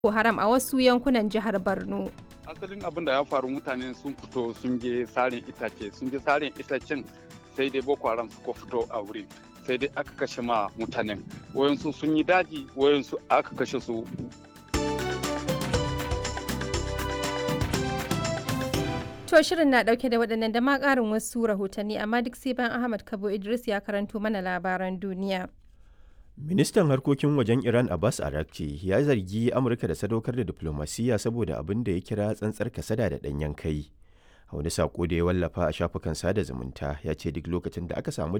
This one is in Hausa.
Boko Haram a wasu yankunan jihar Borno. asalin abin da ya faru mutane sun fito sun je sarin itace sun je sarin itacen sai dai boko haram suka fito a wurin sai dai aka kashe ma mutanen wayansu sun yi daji wayansu aka kashe su To shirin na dauke da waɗannan da ma ƙarin wasu rahotanni amma duk sai bayan Ahmad Kabo Idris ya karanto mana labaran duniya. Ministan harkokin wajen Iran Abbas Arakci ya zargi Amurka da sadaukar da diplomasiya saboda abin da ya kira tsantsar kasada da ɗanyen kai. A wani saƙo da ya wallafa a shafukan sada zumunta ya ce duk lokacin da aka samu